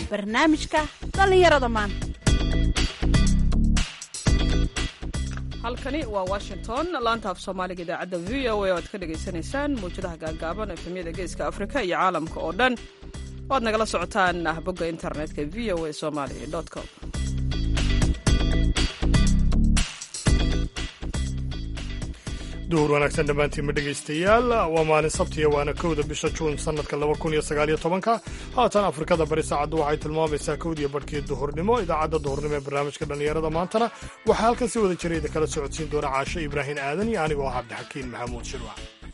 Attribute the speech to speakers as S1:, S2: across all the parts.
S1: barnaamijka dhallinyarada maanta
S2: halkani waa washington laanta af soomaaliga idaacadda v o a o aad ka dhagaysanaysaan mawjadaha gaagaaban efemyada geeska afrika iyo caalamka oo dhan waad nagala socotaan bogga internetka v o a somali com
S3: duhur wanaagsan dhammaantiinma dhegaystayaal waa maalin sabtiya waana kowda bisha juun sannadka laba kun iyo sagaaliyo tobanka haatan afrikada bari saacaddu waxay tilmaamaysaa kowdiyo barhkii duhurnimo idaacadda duhurnimo ee barnaamijka dhallinyarada maantana waxaa halkan si wada jirayda kala socodsiin doona caasho ibraahim aadan iyo anigoo ah cabdixakiin maxamuud shirwac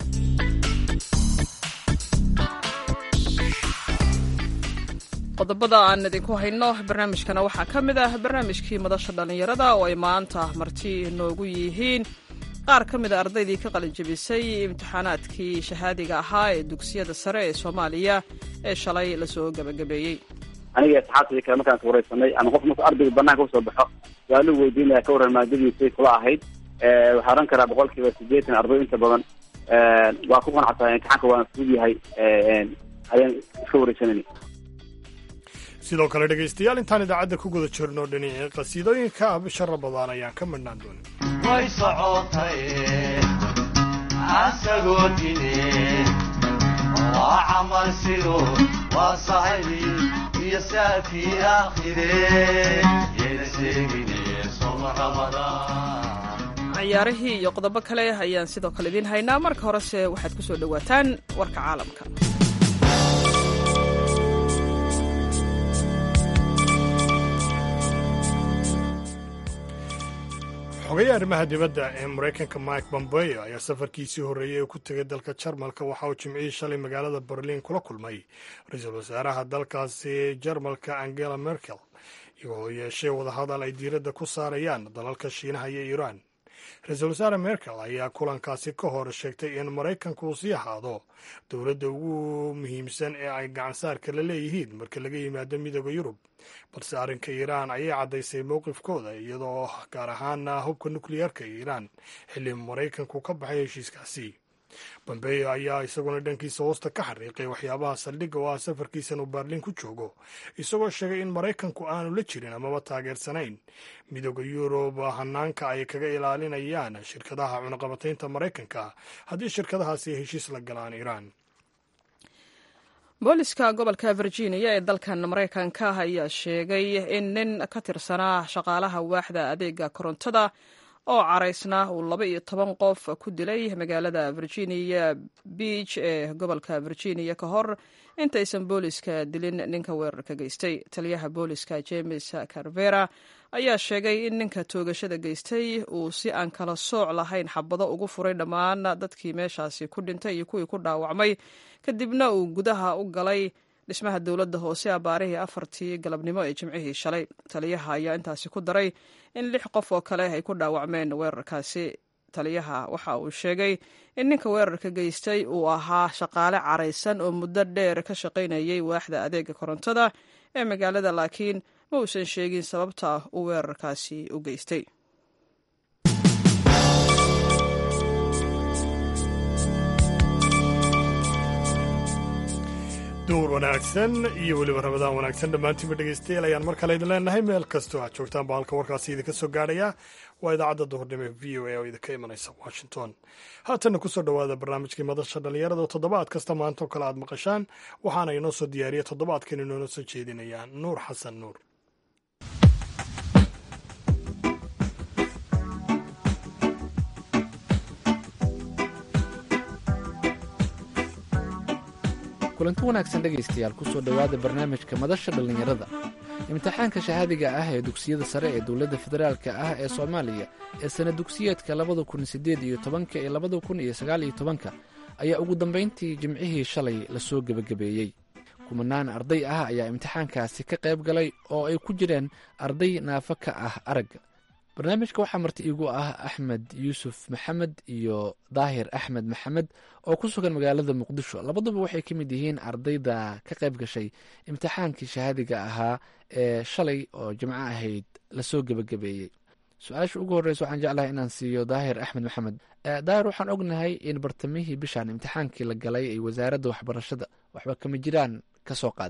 S2: qodobada aan idinku hayno barnaamijkana waxaa ka mid ah barnaamijkii madasha dhallinyarada oo ay maanta marti noogu yihiin qaar ka mid a ardaydii ka qalinjabisay imtixaanaadkii shahaadiga ahaa ee dugsiyada sare ee soomaaliya ee shalay lasoo gebagabeeyey
S4: aniga asxaabtadii kale markaan ka wareysanay ama qof marku ardayga banaanka usoo baxo su-aalu weydiinaya ka warran maadadiisay kula ahayd waxaa oran karaa boqol kiiba sideetan arday inta badan waa ku qanacsan imtixaanka waana fudud yahay ayaan iska wareysanayna
S3: sidoo kale dhegaystayaal intaan idaacadda ku guda jirno dhinacii qasiidooyinka ah bisha rabadaan ayaan ka midhnaan doonin
S5: way socotay asagoo dine waa camal sido waa saxibi iyo saakii aakhire yeena sheegine soma ramadaan
S2: ciyaarihii iyo qodobo kale ayaan sidoo kale idiin haynaa marka horese waxaad ku soo dhowaataan warka caalamka
S3: xogaye arrimaha dibadda ee maraykanka mike bombeo ayaa safarkiisii horreeyey ee ku tegay dalka jarmalka waxa uu jimcihii shalay magaalada berliin kula kulmay ra-iisul wasaaraha dalkaasi jarmalka angela merkel iyagoo yeeshay wadahadal ay diiradda ku saarayaan dalalka shiinaha iyo iiraan ra-iisul wasaare merkel ayaa kulankaasi ka hor sheegtay in maraykanku uu sii ahaado dowladda ugu muhiimsan ee ay gacansaarka la leeyihiin marka laga yimaado midooda yurub balse arrinka iiraan ayay caddaysay mowqifkooda iyadoo gaar ahaana hubka nukliyeerka iiraan xilli maraykanku ka baxay heshiiskaasi bombeyo ayaa isaguna dhankiisa hoosta ka xariiqay waxyaabaha saldhigga oo ah safarkiisan uu baarliin ku joogo isagoo sheegay in maraykanku aanu la jirin amaba taageersanayn midooda yurub hanaanka ay kaga ilaalinayaan shirkadaha cunaqabataynta maraykanka haddii shirkadahaasi ay heshiis la galaan iiraan
S2: booliska gobolka virginia ee dalkan maraykanka ayaa sheegay in nin ka tirsanaa shaqaalaha waaxda adeega korontada oo caraysna uu laba iyo toban qof ku dilay magaalada virginia beach ee gobolka virginia ka hor intaysan booliska dilin ninka weerarka geystay taliyaha booliska james carvera ayaa sheegay in ninka toogashada geystay uu si aan kala sooc lahayn xabado ugu furay dhammaan dadkii meeshaasi ku dhintay iyo kuwii ku dhaawacmay kadibna uu gudaha u galay dhismaha dowladda hoose abaarihii afartii galabnimo ee jimcihii shalay taliyaha ayaa intaasi ku daray in lix qof oo kale ay ku dhaawacmeen weerarkaasi taliyaha waxa uu sheegay in ninka weerarka geystay uu ahaa shaqaale caraysan oo muddo dheer ka shaqaynayay waaxda adeega korontada ee magaalada laakiin ma uusan sheegin sababta uu weerarkaasi u geystay
S3: duur wanaagsan iyo weliba rabadaan wanaagsan dhammaantiinba dhegaystayaal ayaan mar kale idin leenahay meel kastoo aad joogtaan baa halka warkaasi idinka soo gaadhaya waa idaacadda duhurnimo ee v o a oo idinka imanaysa washington haatanna kusoo dhowaada barnaamijkii madasha dhallinyarada oo toddobaad kasta maanta oo kale aad maqashaan waxaana inoo soo diyaariya toddobaadkan inoona soo jeedinayaan nuur xasan nuur
S6: kulanti wanaagsan dhegaystayaal kusoo dhowaada barnaamijka madasha dhallinyarada imtixaanka shahaadiga ah ee dugsiyada sare ee dowladda federaalka ah ee soomaaliya ee sana dugsiyeedka labada kun siddeed iyo tobanka iyo labada kun iyo sagaal iyo tobanka ayaa ugu dambayntii jimcihii shalay lasoo gebagabeeyey kumanaan arday ah ayaa imtixaankaasi ka qayb galay oo ay ku jireen arday naafo ka ah aragga barnaamijka waxaa marti iigu ah axmed yuusuf maxamed iyo daahir axmed maxamed oo ku sugan magaalada muqdisho labaduba waxay ka mid yihiin ardayda ka qayb gashay imtixaankii shahaadiga ahaa ee shalay oo jimco ahayd lasoo gebagabeeyey su-aasha ugu horreysa waxaan jeclahay inaan siiyo daahir axmed maxamed daahir waxaan ognahay in bartamihii bishaan imtixaankii la galay ay wasaaradda waxbarashada waxba kama jiraan ka soo qaaday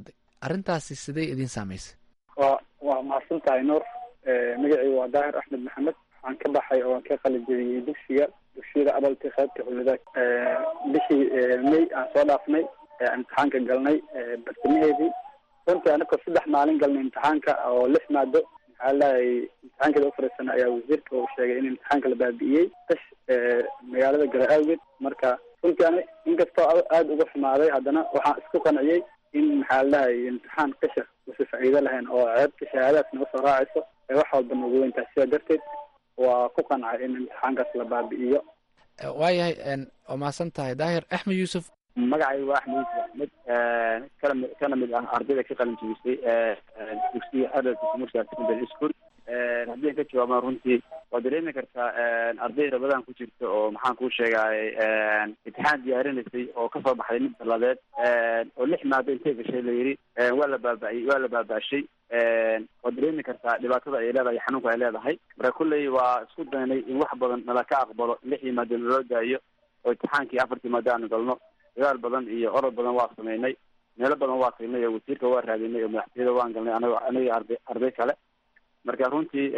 S6: arrintaasi sidee idiin saamaysay
S7: waa waa mahadsan tahay nuur magacii waa daahir axmed maxamed waxaan ka baxay oo aan ka qalijebiyey dugsiga dugsiyada adalti qaybta howladaag bishii may aan soo dhaafnay imtixaanka galnay bartamaheedii runtii anakoo saddex maalin galnay imtixaanka oo lix maado maxaa lahay imtixaankeeda ufariisana ayaa wasiirka uu sheegay in imtixaanka la baabi'iyey dash magaalada gala awgeed marka runtii ani inkastoo aada uga xumaaday haddana waxaan isku qanciyey in maxaa lahay imtixaan qisha usa faa'iido lahayn oo ceebta shahaadaadka naga soo raacayso ee wax walba noogu weyntahay sidaa darteed waa ku qancay in imtixaankaas la baabi'iyo
S6: waayahay waa mahadsan tahay daahir axmed yuusuf
S4: magacay waa axmed yuusuf axmed kana kana mid ah ardayda ka qalin jebisay dugsiga adalka commercial secondary school haddii aan ka jawaabana runtii waa dareemi kartaa arday rabadaan ku jirta oo maxaan kuu sheegay imtixaan diyaarinaysay oo kasoo baxday mid daladeed oo lix maado intay gashay la yidhi waa la baaba'iyey waa la baaba'shay waa dareemi kartaa dhibaatada ay leedahay xanuunka ay leedahay marka kulley waa isku daynay in wax badan nala ka aqbalo lixdii maado naloo daayo oo imtixaankii afartii maado aanu galno dagaal badan iyo orod badan waa sameynay meelo badan waa tagnay oo wasiirka waa raadinay oo madaxtooyada waan galnay anago aniga arday arday kale marka runtii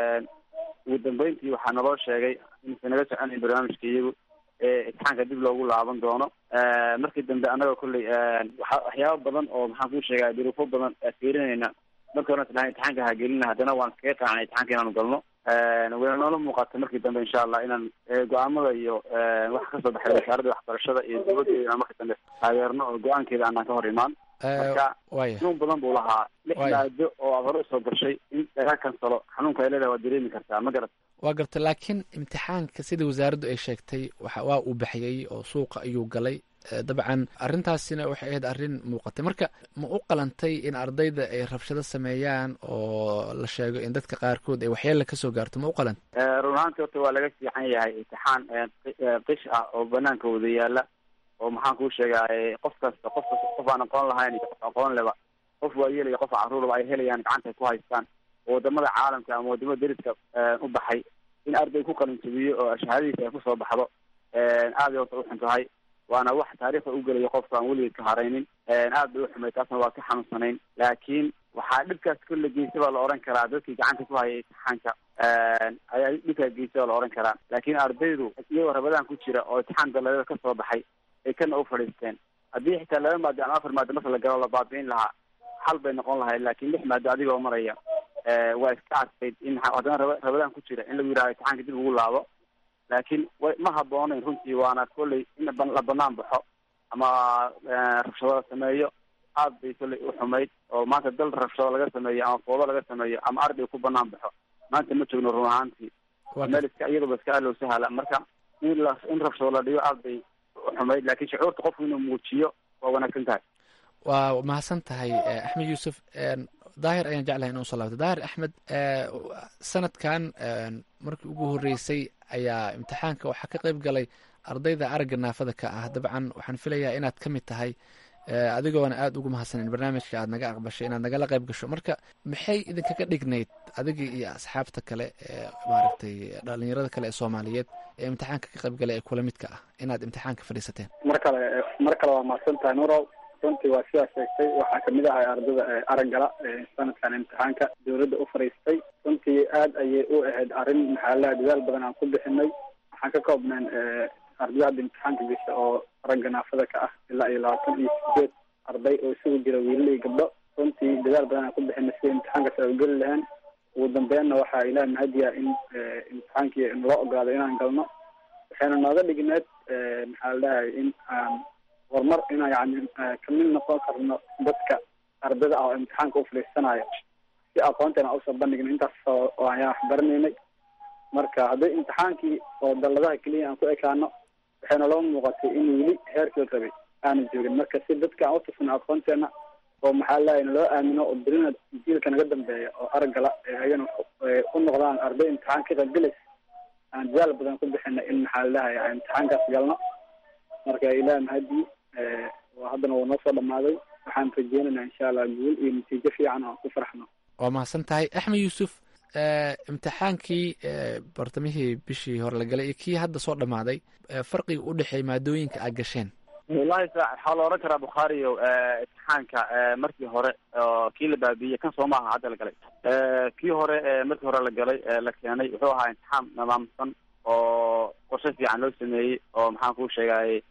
S4: ugu dambeyntii waxaa naloo sheegay inaysan naga soconayn barnaamijka iyagu imtixaanka dib loogu laaban doono markii dambe annaga kolley waa waxyaaba badan oo maxaan kuu sheegaya duruufo badan fiirinayna marka hore islahay imtixaanka hagelina haddana waan kaga qaacnay imtixaanka inaanu galno wayna noola muuqata markii dambe insha allah inaan go-aamada iyo waxa kasoo baxay wasaaradda waxbarashada iyo dowladda inaan marka dambe taageerno oo go-aankeeda aanaan ka hor imaan marka xanuun badan buu lahaa lix maado oo aad hore usoo gashay in laga kansalo xanuunka ay leedahay waad dareemi kartaa ma garat
S6: waa garta laakiin imtixaanka sida wasaaraddu ay sheegtay waxa waa uu baxiyey oo suuqa ayuu galay dabcan arrintaasina waxay ahayd arrin muuqatay marka ma u qalantay in ardayda ay rabshado sameeyaan oo la sheego in dadka qaarkood ay waxyeella kasoo gaarto ma u qalantay
S4: run ahaanti horta waa laga fiican yahay imtixaan qish ah oo banaanka wada yaala oo maxaan kuu sheegay qof kasta qof kasta qof aan aqoon lahayn iyo qof aqoon leba qof waayeel iyo qof caruuraba ay helayaan gacanta ku haystaan oo wadamada caalamka ama wadamada deriska u baxay in arday ku qalin jabiyo oo shahaadadiisa ay kusoo baxdo aad ay horta uxun tahay waana wax taariikhda u gelaya qofka aan weligeed ka haraynin aad bay uxumay taasna waa ka xanuunsanayn laakiin waxaa dhibkaas kolle geysa baa la oran karaa dadkii gacanta ku hayay imtixaanka ayaa dhibkaa geysa baa la oran karaa laakiin ardaydu iyagoo rabadaan ku jira oo imtixaan daladeeda kasoo baxay ay kana u fadhiisteen haddii xitaa laba maado ama afar maado marka la galo la baabi'in lahaa xal bay noqon lahayd laakiin lix maado adigoo maraya waa iska adkayd in haddana raba rabadaan ku jira in lagu yidhahdo imtixaanka dib ugu laabo laakiin wa ma habooneyn runtii waana kolley in la banaan baxo ama rabshado la sameeyo aad bay kolley u xumayd oo maanta dal rabshado laga sameeyo ama foodo laga sameeyo ama arday ku banaan baxo maanta ma joogno run ahaantii meel iska iyaduba iska alow sahala marka in la in rabshado la dhigo aad bay uxumayd laakiin shucuurta qofku inuu muujiyo waa wanaagsan tahay
S6: waa mahadsan tahay axmed yuusuf daahir ayaan jeclahay inuu soo laabto daahir axmed sanadkan markii ugu horreysay ayaa imtixaanka waxaa ka qayb galay ardayda aragga naafada ka ah dabcan waxaan filayaa inaad ka mid tahay adigoona aada ugu mahadsanin barnaamijka aad naga aqbashay inaad nagala qayb gasho marka maxay idinkaga dhignayd adiga iyo asxaabta kale ee maaragtay dhalinyarada kale ee soomaaliyeed ee imtixaanka ka qayb galay ee kula midka ah inaad imtixaanka fadhiisateen
S7: mar kale mar kale waa mahadsan tahay nurow runtii waa sidaa sheegtay waxaa kamid ahay ardada araggala sanadkan imtixaanka dowladda u fariistay runtii aad ayay u ahayd arrin maxaalaha dadaal badan aan ku bixinay waxaan ka koobneen ardada hadda imtixaanka gesha oo ragga naafada ka ah ilaa iyo labaatan iyo sideed arday oo isugu jira wiilal iyo gabdho runtii dadaal badan aan ku bixinay sida imtixaankaas ay ugeli lahayn ugu dambeynna waxaa ilaah mahadiya in imtixaankii naloo ogolaado inaan galno waxayna nooga dhigneed maxaa la dhahay in aan horumar inaan yani kamid noqon karno dadka ardada ah oo imtixaanka u fadhiisanayo si aqoonteena usoo bandhigna intaas oo ayaan wax baranaynay marka haddii imtixaankii oo dalladaha keliya aan ku ekaano waxayna loo muuqatay in weli heerkii la rabay aanu joogin marka si dadka aan utusno aqoonteena oo maxaa lahay naloo aamino oo berina jiilka naga dambeeya oo araggala ayagana u noqdaan arday imtixaan ka qaybgelaysa aan dadaal badan ku bixina in maxaa ladahay imtixaankaas galno marka ilaah mahadii haddana wuu noo soo dhamaaday waxaan rajeynaynaa insha allah guul iyo natiijo fiican oo aan ku farxno
S6: waa mahadsan tahay axmed yuusuf imtixaankii bartamihii bishii hore la galay iyo kii hadda soo dhammaaday farqiga u dhexeeya maadooyinka aad gasheen
S4: wallahi sa waxaa la oran karaa bukhaariyo imtixaanka markii hore oo kii la baabiiyey kan soo maaha hadda la galay kii hore markii hore la galay la keenay wuxuu ahaa imtixaan nidaamsan oo qorshe fiican loo sameeyey oo maxaan kuu sheegayay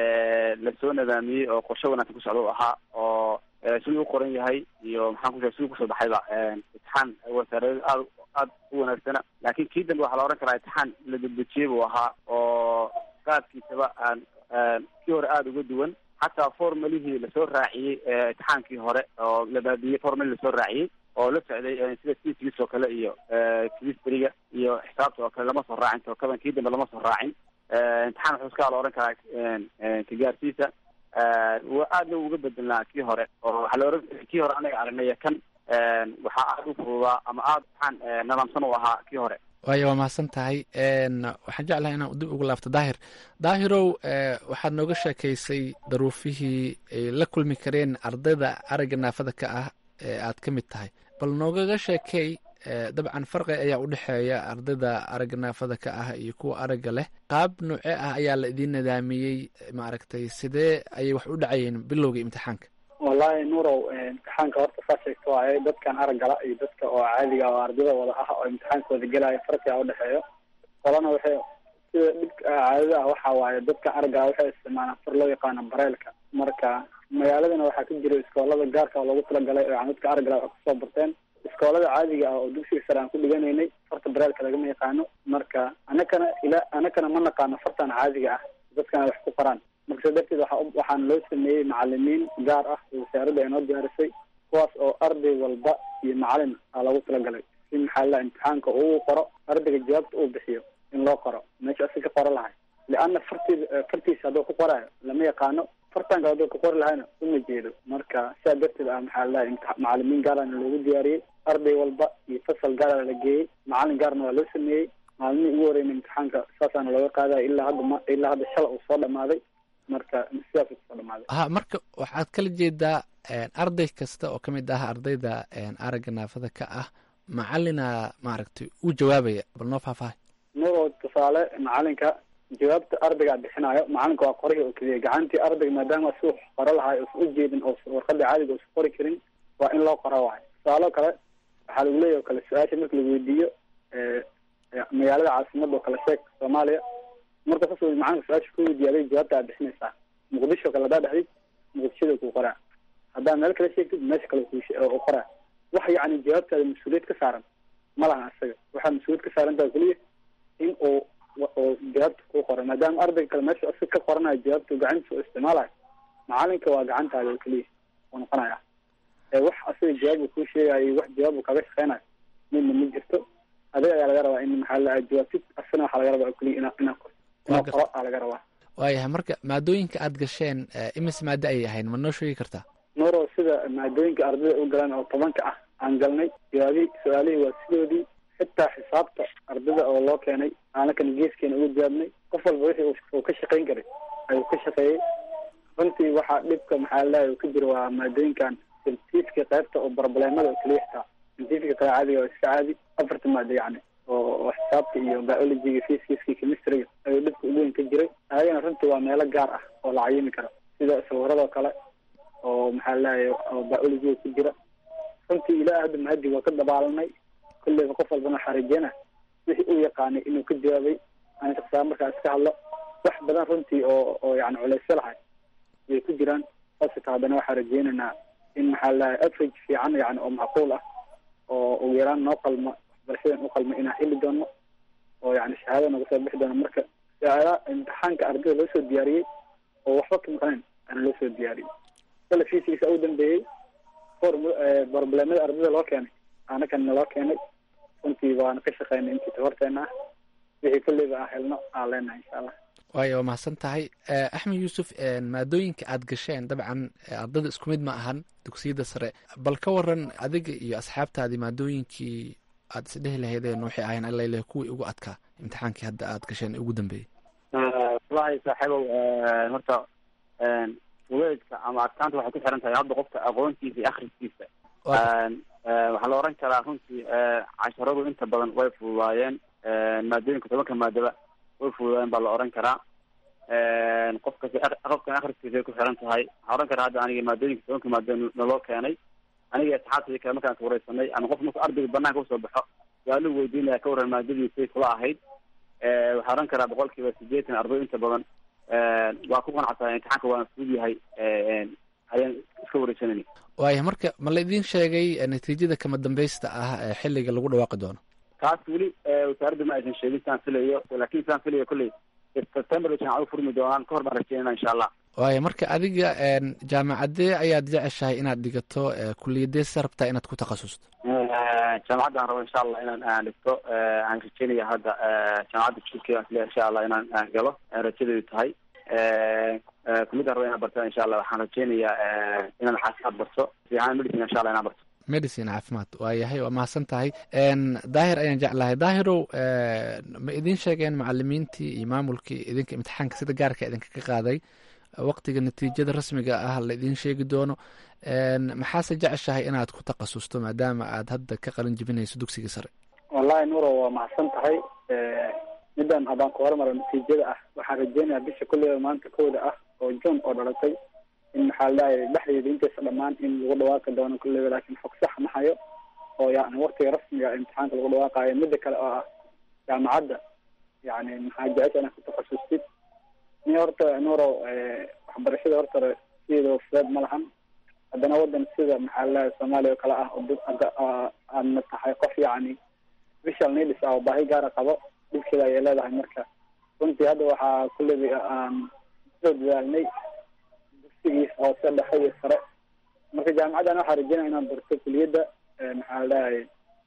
S4: lasoo nidaamiyey oo qorshe wanaagsan ku socda u ahaa oo siduu u qoran yahay iyo maxaan ku sheegay siduu kusoo baxayba imtixaan wasaarada aad aad u wanaagsana laakiin kii dambe waxaa la oran karaa imtixaan la debdejiyey buu ahaa oo qaadkiisaba aan kii hore aada uga duwan xataa formalihii lasoo raaciyey imtixaankii hore oo la baabiyey formalii lasoo raaciyey oo la socday sida sisgis oo kale iyo chemistryga iyo xisaabta oo kale lama soo raacin tookadan kii dambe lama soo raacin imtixaan wuxuu iska la oran karaa kagaarsiisa wa aadna uga bedelnaa kii hore oo waxaa la oran kii hore anaga aragnay kan waxaa aada u fududaa ama aada imtixaan nidaamsan u ahaa kii hore
S6: waayo waa mahadsan tahay waxaan jeclahay inaan dib ugu laabto daahir daahirow waxaad nooga sheekaysay daruufihii ay la kulmi kareen ardayda aragga naafada ka ah ee aad ka mid tahay bal noogaga sheekey dabcan farqi ayaa u dhexeeya ardayda aragga naafada ka ah iyo kuwa aragga leh qaab noocee ah ayaa la idiin nidaamiyey maaragtay sidee ayay wax u dhacayeen bilowga imtixaanka
S7: wallahi nuurow imtixaanka horta saa sheegto waaye dadkan araggala iyo dadka oo caadiga oo ardayda wada ah oo imtixaanka wada gelaya farqiga udhexeeyo qolana waxay sida dhibka caadada ah waxa waaye dadka araggaa waxay isticmaalaan far loo yaqaano bareelka marka magaaladana waxaa ka jira iskoolada gaarka oo loogu talagalay oo yani dadka araggala wax kusoo barteen iskoolada caadiga ah oo dugsiga sare aan ku dhiganaynay farta bareelka lagama yaqaano marka anakana ila anakana ma naqaano fartan caadiga ah dadkana wax ku qoraan marka sa darteed waa waxaana loo sameeyey macalimiin gaar ah oo wasaaradda ay noo diyaarisay kuwaas oo arday walba iyo macalin aa loogu talagalay si maxaa la imtixaanka uu qoro ardayga jawaabta uu bixiyo in loo qoro meesha asi ka qoro lahay lianna farti fartiisa hadduu ku qoraayo lama yaqaano fartanka hadduu ka qori lahayna uma jeedo marka sidaa darteed ah maxaa lalahay macalimiin gaarana loogu diyaariyey arday walba iyo fasal gaara la geeyey macalin gaarna waa loo sameeyey maalmihii ugu horeyna imtixaanka saasaana looga qaadaya ilaa hadda ma ilaa hadda shala uu soo dhamaaday marka sidaas kusoo dhamaaday
S6: ha marka waxaad kala jeedaa arday kasta oo ka mid ah ardayda aragga naafada ka ah macalina maaragtay u jawaabaya bal noo faahfaahay
S7: nuuroo tusaale macalinka jawaabta ardaygaa bixinayo macalinka waa qorihii oo keliya gacantii ardayga maadaama si wax qoro lahay uusan u jeedin oo warqada caadiga uusan qori karin waa in loo qoro waay tusaalo kale waxaa lagu leeyahy o kale su-aasha marka la weydiiyo magaalada caasimada oo kale sheeg soomaaliya marka saas macalinka su-aasha ku weydiiyaaday jawaabta aad bixinaysaa muqdisho kale haddaa dhexdid muqdishada kuu qoraa haddaa meel kale sheegtid meesha kale ku qoraa wax yacni jawaabtaada mas-uuliyad ka saaran ma laha isaga waxaa mas-uuliyad ka saarantaa keliya in uu oo jawaabta kuu qoro maadaama ardayga kale meesha isaga ka qoranayo jawaabta gacantiisa u isticmaalayo macalinka waa gacantaada oo keliya uu noqonaya ee wax asaga jawaab uu kuu sheegayo iyo wax jawaab uu kaga shaqeynayo midna ma jirto adiga ayaa laga rabaa in maxaa la jawaabtid asana waxaa laga rabaa oo keliya ina inaa qorto inaa qoro aa laga rabaa
S6: waayahay marka maadooyinka aad gasheen imis maado ay ahayn ma noo sheegi kartaa
S7: nuuro sida maadooyinka ardayda u galaan oo tobanka ah aan galnay jawaabihii su-aalihii waa sidoodii xitaa xisaabta ardayda oo loo keenay aanakana geeskeena uga jawaabnay qof walba wixii uu ka shaqayn karay ayuu ka shaqeeyey runtii waxaa dhibka maxaa lalahay ka jira waa maadooyinkan scientifica qaybta oo barobleemada oo keliya xitaa scientifica kale caadiga waa iska caadi afarta maado yacni oo xisaabta iyo biologyga physicaska chemistryga ayuu dhibka ugu weyn ka jiray ayagana runtii waa meelo gaar ah oo la cayimi karo sida sawirada oo kale oo maxaa lalahay oo biologyga ku jira runtii ilaa hadda mahadi waa ka dabaalanay kulleyba qof walbana waxaa rajeena wixii uu yaqaanay inuu ka jawaabay ani shaqsaa markaa iska hadlo wax badan runtii oo oo yani culeysyo lahay way ku jiraan saasita haddana waxaa rajeynaynaa in maxaa lalahay average fiican yani oo macquul ah oo ugu yaraan noo qalma waxbarashadan u qalma inaan heli doono oo yani shahaada naga soo bixi doono marka shahaada imtixaanka ardayda loo soo diyaariyey oo waxba ka maqnayn ana loo soo diyaariyey kale fiisigiisa u dambeeyey problemada ardayda loo keenay anakana loo keenay runtii waana ka shaqeynay intii tabarteena ah wixii kulleyba aan helno aan leenahay insha allah
S6: waayo waa mahadsan tahay axmed yuusuf maadooyinka aad gasheen dabcan ardayda isku mid ma ahan dugsiyada sare bal ka waran adiga iyo asxaabtaadii maadooyinkii aad isdhehi lahaydeen waxay ahayn alale kuwii ugu adkaa imtixaankii hadda aad gasheen ugu dambeeyey
S4: wallahi saaxiibow horta weedka ama adkaanta waxay ku xiran tahay hadda qofka aqoontiisa iyo akriskiisa waxaa la oran karaa runtii casharadu inta badan way fududaayeen maadooyinka tobanka maadaba way fududaayeen baa la oran karaa qofka qofkan akhriskiisa ku xiran tahay waxaa oran karaa hadda aniga maadooyinka tobanka maado naloo keenay aniga asxaabtay kale markaan wareysanay ama qof marku ardayga banaanka usoo baxo su-aaluhu weydiinaya ka waran maadadiisay kula ahayd waxaa oran karaa boqol kiiba sideetan arday inta badan waa ku qanacsanay imtixaanka waana fudud yahay ayaan iska wareysanayna
S6: waaya marka ma la idiin sheegay natiijada kama dambaysta ah ee xilliga lagu dhawaaqi doono
S4: taas weli wasaaradda ma aysan sheegin saan filayo laakin saan filayo kolley september jaamacadu furmi doonaan kahor baan rajeynana insha allah
S6: waaya marka adiga jaamacadee ayaad jeceshahay inaad dhigato kuliyadee se rabtaa inaad ku takhasusto
S4: jaamacaddan rabo insha allah inaan aan dhigto aan rajeynaya hadda jaamacadda jurkey aan filayo insha allah inaan aan galo rajadeedu tahay kuliyaddan rabo inaan barta insha allah waxaan rajeynayaa inaan xaasaad barto fiican medicine insha allah inaan barto
S6: medicine caafimaad waayahay waa mahadsan tahay daahir ayaan jeclahay daahirow ma idiin sheegeen macalimiintii iyo maamulkii idinka imtixaanka sida gaarka idinkaga qaaday waqtiga natiijada rasmiga ah la idiin sheegi doono maxaase jeceshahay inaad ku takhasusto maadaama aad hadda ka qalin jibinayso dugsiga sare
S7: wallahi nuro waa mahadsan tahay midaan haddaan ku hormaro natiijada ah waxaan rajeynayaa bisha kulliba maanta kooda ah oo june oo dhalatay in maxaa ladhahay dhexdeeda intaysa dhamaan in lagu dhawaaqi doono kulliba laakin xog sax ma hayo oo yani waqtiga rasmiga imtixaanka lagu dhawaaqayo mida kale oo ah jaamacadda yani maxaa jecesha inaad ku takhasustid ni horta nuro waxbarashada horta sideeda fudeed ma lahan haddana wadan sida maxaa ladahay soomaaliya oo kale ah oo dad aadna tahay qof yani visual needs ah oo baahi gaara qabo dhibkeeda ayay leedahay marka runtii hadda waxaa kulliba aan soo dadaalnay dugsigiis hoose dhexe iyo sare marka jaamacaddan waxaa rajeynaya inaan barto kuliyadda maxaa ladahay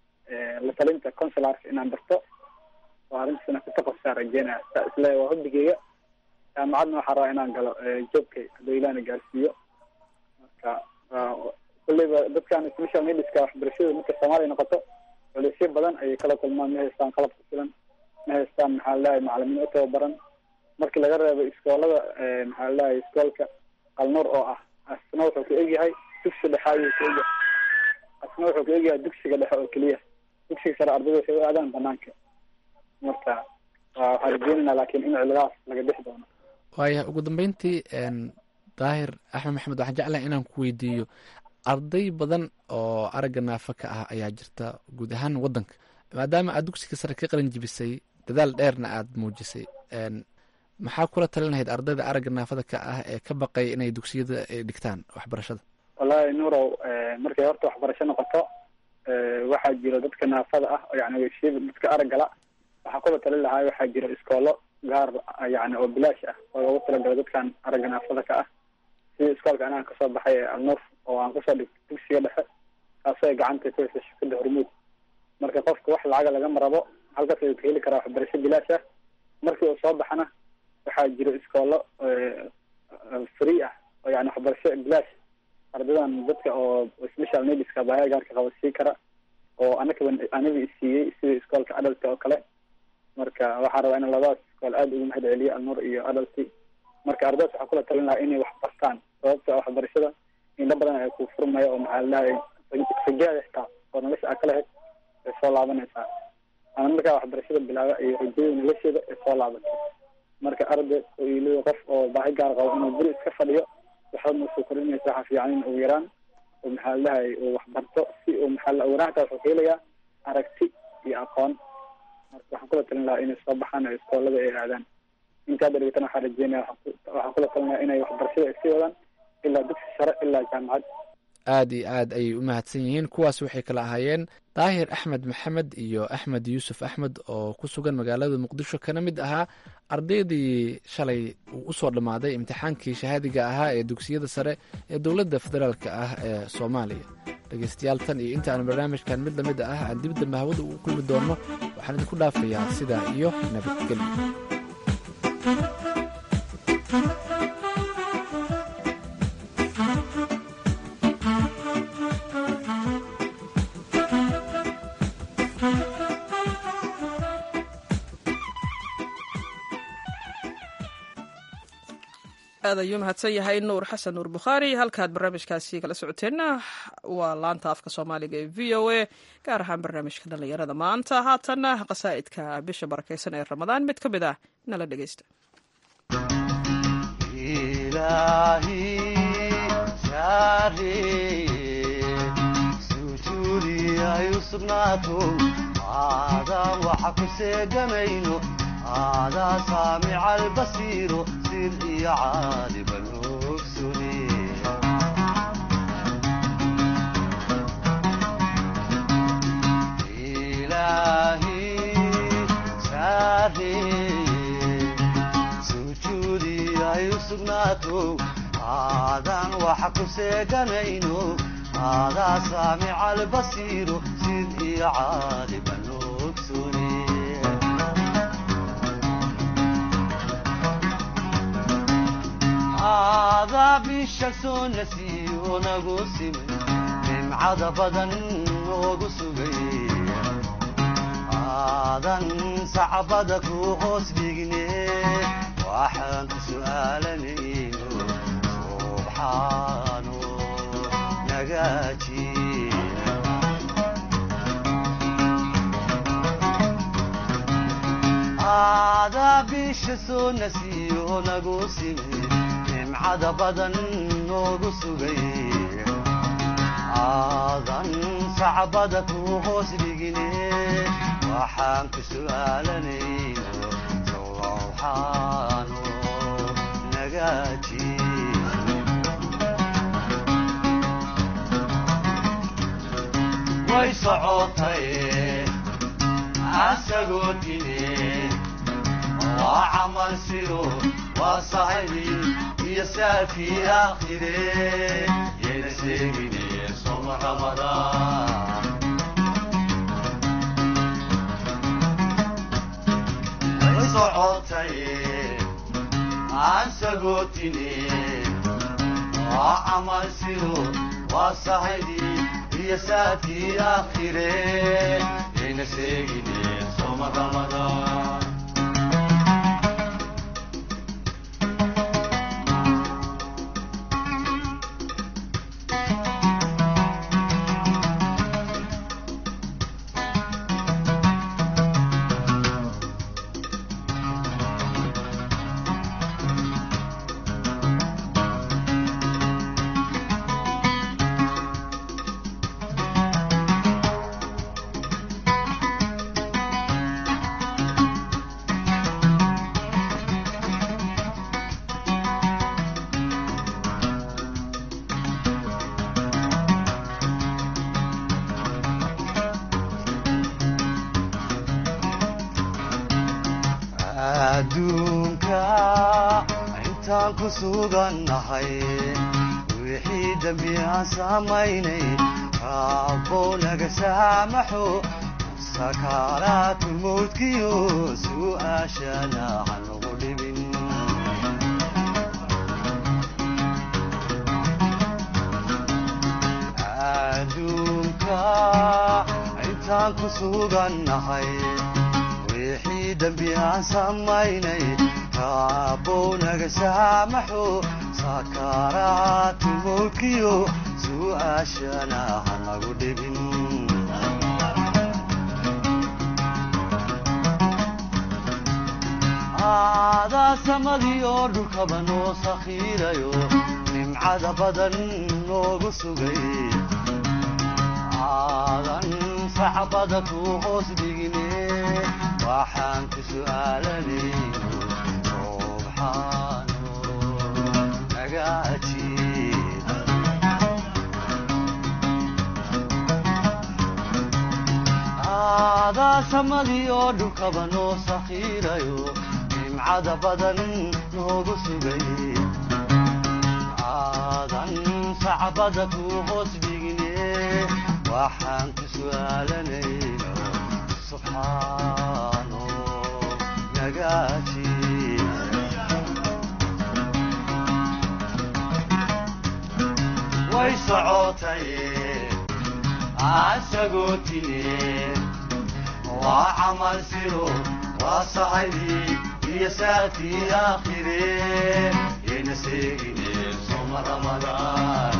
S7: la talinta consularka inaan barto oo arrintaasna ku taqasusaa rajeynaya saa isle waa hobigeyga jaamacadna waxaa rabaa inaan galo joobkay hadduu ilaana gaarsiiyo marka kulliba dadkan special needska waxbarashada marka soomaaliya noqoto culisyo badan ayay kala kulmaan ma haystaan qalab ku filan ma haystaan maxaa ladahay macalimiin u tababaran markii laga reebo iskoolada maxaa ladahay iskoolka qalnuur oo ah asna wuxuu ka egyahay dugsi dhexe ayuu ka egyahay asna wuxuu ka egyahay dugsiga dhexe oo keliya dugsiga sare ardayda waxay u aadaan banaanka marka waxaa rajeynayna laakiin in ciladaas laga bixi doono
S6: waaya ugu dambeyntii daahir axmed maxamed waxaan jeclahay inaan ku weydiiyo arday badan oo aragga naafa ka ah ayaa jirta guud ahaan waddanka maadaama aad dugsiga sare ka qalin jibisay dadaal dheerna aad muujisay maxaa kula talinahayd ardayda aragga naafada ka ah ee ka baqay inay dugsiyada dhigtaan waxbarashada
S7: wallahi nurow markay horta waxbarasho noqoto waxaa jiro dadka naafada ah yani shiba dadka araggala waxaa kula talin lahaa waxaa jiro iskoolo gaar yani oo bilaash ah oo loogu talagalo dadkan aragga naafada ka ah sida iskoolka anaan kasoo baxay ee alnuur oo aan kusoo dhigto dugsiga dhexe kaasoo ay gacanta ku haysa shirkada hormuud marka qofka wax lacaga lagama rabo halkaas ayuu ka heli karaa waxbarasho bilaash ah markii uu soo baxana waxaa jiro iskoolo free ah oo yani waxbarasho bilaash ardaydan dadka oo special needska baahida gaarka qaba sii kara oo anaka aniga isiiyey sida iskoolka adalty oo kale marka waxaa rabaa in labadaas iskool aada ugu mahad celiyo alnuur iyo adalty marka ardaydaas waxaa kula talin lahaa inay wax bartaan sababta waxbarashada indho badan ay ku furmaya oo maxaa ladahay rajaada xitaa oo nolosha aa kala hed ay soo laabanaysaa ama markaa waxbarashada bilaaba iyo rajada nolosheeda ay soo laabatay marka arday oo iliyo qof oo baahi gaar qabo inuu guri iska fadhiyo waxba masoo korinaysa waxaa fiican in ugu yaraan oo maxaa ladahay uu waxbarto si uu maxaa wanaagta wuxuu ka helayaa aragti iyo aqoon marka waxaan kula talin lahaa inay soo baxaan oo iskoolada ay aadaan inta hadda dhigatan waxaa rajeynaya waxaan kula talinaya inay waxbarashada ay sii wadaan ilaa dugsi sare ilaa jaamacad
S6: aada iyo aad ayay u mahadsan yihiin kuwaas waxay kala ahaayeen daahir axmed maxamed iyo axmed yuusuf axmed oo ku sugan magaalada muqdisho kana mid ahaa ardaydii shalay uu usoo dhammaaday imtixaankii shahaadiga ahaa ee dugsiyada sare ee dowladda federaalk ah ee soomaaliya dhegeystayaal tan iyo inta aan barnaamijkan mid lamid ah aan dib dambe hawada ugu kulmi doonno waxaan idinku dhaafayaa sidaa iyo nabadgelyo
S2: aad ayuu mahadsan yahay nuur xasan nuur bukhaari halkaad barnaamijkaasi kala socoteenna waa laanta afka soomaaliga ee v o a gaar ahaan barnaamijka dhallinyarada maanta haatanna qasaa'idka bisha barakeysan ee ramadaan mid ka mid ah nala dhegeysta
S5: ilaahi saareye sujuudi ay u sugnaato aadaan waxa ku seegamayno aadaa saamica albasiiro sir iyo caaliban ogsune ilaahi saareye sujuudi ay u sugnaato aadaan waxa ku seeganayno aadaa saamica albasiiro sid iyo caaliban ogsune aadaa bisha soo nasiyo nagu simay nimcada badan noogu sugay aadan sacbada ku hoos dhigne waxaan ku su'aalanayno subxaano nagaaji aadaa bisha soo nasiyo nagu simay nimcada badan noogu sugay aadan sacbada ku hoos dhigine waxaan ku su'aalanayno sowxaano nagaaji way socotay asagoo dine waa camal sido waa sahibi iyo saafii aakhire yayna sheegine soma ramadaan way socotay aan sagootine waa camal sido waa sahibi iyo saafii aakhire yayna sheegine soma ramadaan adduunka intaan ku sugannahay wixii dembi aan samaynay raabbow naga saamaxo sakaaraatu mawdkiyo su'aashana hanagu dhibin adduunka intaan ku sugannahay wixii dembi aan samaynay raabbow naga saamaxo sakaaraatu mawdkiyo su'aashana hanagu dhibin aadaa samadii oo dhulkaba noo sakhiirayo nimcada badan noogu sugay aadan sacbada ku hoos dhigine waxaan ku su'aalanayno subxaano naga ajiib aadaa samadii oo dhulkaba noo sakhiirayo nimcada badan noogu sugay aadan sacbada ku hoos dhigine waxaan ku su'aalanayno subxaano naga ajiib way socotay asagoo tine waa camal siro waa sahibi iyo saatii aakhire yayna seegine soma ramadaan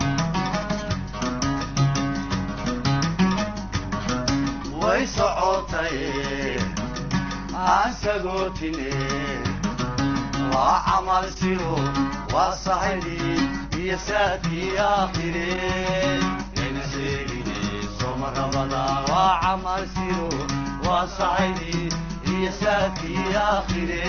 S5: way socotay aan sagootine waa camal siro waa sahaydi iyo saadkii aakhire yayna seegine sooma ramadaan waa camal siro waa sahaydi iyo saadkii aakhire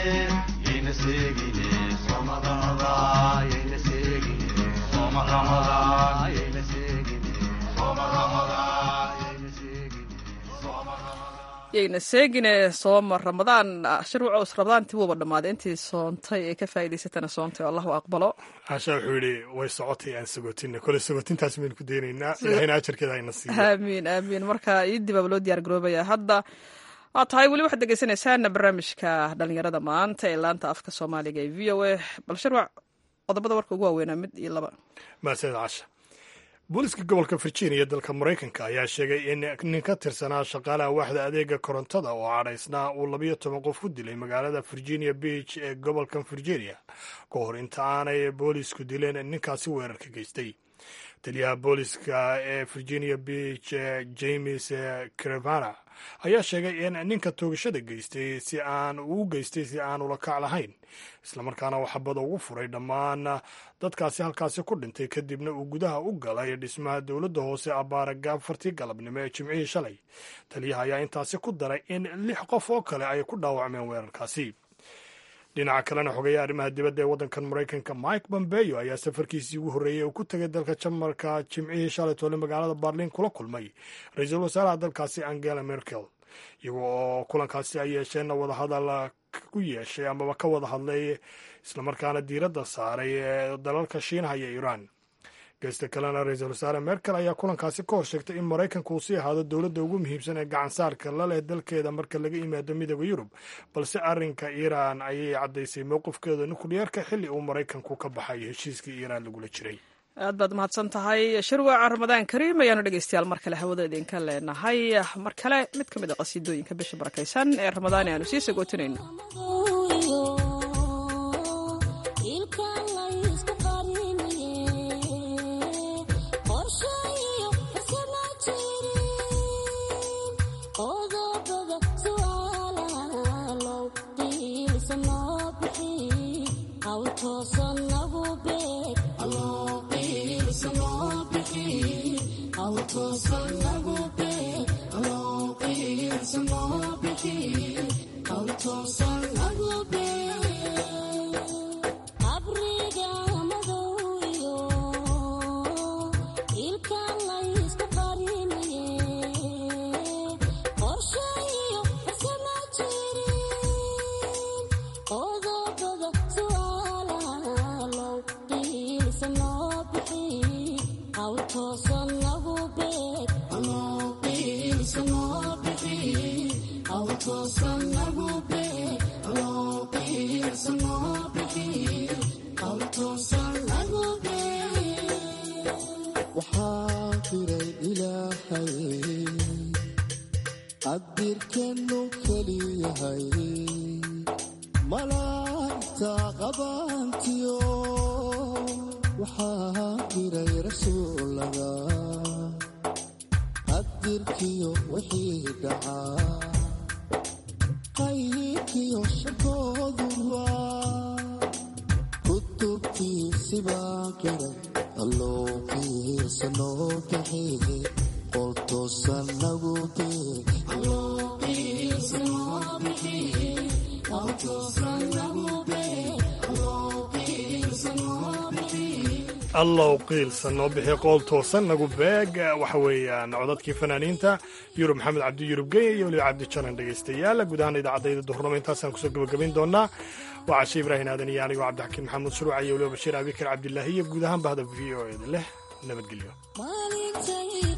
S5: yayna seegine sooma ramadaan yayna seegine sooma ramadaan yayna seegine sooma ramadaan yayna seegine sooma ramadaan
S2: yayna seegine sooma ramadaan shirwacows ramadaantii wuuba dhammaaday intii soontay ee ka faa'idaysatana soontay oo allahu aqbalo
S3: caasha wuxuu yidhi way socotay aan sagotinna kole sagotintaas baynu ku daynaynaa ilahayna ajarkeeda ayna siiyo
S2: aamiin aamiin marka iidii baaba loo diyaar garoobaya hadda waa tahay weli waxaad dhegeysanaysaana barnaamijka dhalinyarada maanta ee laanta afka soomaaliga ee v o a bal shirwac qodobada warka ugu waaweynaa mid iyo laba
S3: mahadsanid casha booliska gobolka virginia dalka maraykanka ayaa sheegay in nin ka tirsanaa shaqaalaha waaxda adeega korontada oo cadhaysnaa uu labayo toban qof ku dilay magaalada virginia beach ee gobolkan virginia ka hor inta aanay boolisku dileen ninkaasi weerarka geystay taliyaha booliska ee virginia beach james crevana ayaa sheegay in ninka toogashada geystay si aan uu geystay si aan ula kac lahayn islamarkaana uu xabada ugu furay dhammaan dadkaasi halkaasi ku dhintay kadibna uu gudaha u galay dhismaha dowladda hoose abaara gaafartii galabnimo ee jimcihii shalay taliyaha ayaa intaasi ku daray in lix qof oo kale ay ku dhaawacmeen weerarkaasi dhinaca kalena xogeeya arrimaha dibadda ee waddankan maraykanka mike bombeyo ayaa safarkiisii ugu horreeyey uu ku tegay dalka jamarka jimcihii shalay toole magaalada barlin kula kulmay ra-iisul wasaaraha dalkaasi angela merkel iyaga oo kulankaasi ay yeesheenna wadahadal ku yeeshay amaba ka wada hadlay islamarkaana diiradda saaray ee dalalka shiinaha iyo iiraan geesta kalena ra-iisul wasaare merkel ayaa kulankaasi ka hor sheegtay in maraykanka uu sii ahaado dowladda ugu muhiimsan ee gacansaarka la leh dalkeeda marka laga yimaado midooda yurub balse arrinka iiraan ayay caddaysay mowqifkeeda nukliyeerka xilli uu maraykanku ka baxay heshiiskii iiraan lagula jiray
S2: aad baad mahadsan tahay shirwaca ramadaan kariim ayaanu dhegeystayaal mar kale hawada idinka leenahay mar kale mid ka mid a qasiidooyinka bisha barakaysan ee ramadaan aanu sii sagootinayno
S3: allow qiilsan noo bixi qool toosan nagu beeg waxa weeyaan codadkii fanaaniinta yurub maxamed cabdi yurub genya iyo weliba cabdi janan dhegaystayaal guud ahaan idaacadayda duhurnimo intaasaan kusoo gabagabayn doonaa waa cashe ibraahin aadan iyo anigoo cabdixakiin maxamuud shuruuca iyo weliba bashiir abikar cabdilaahi iyo guud ahaan bahda v o eda leh nabadgelyo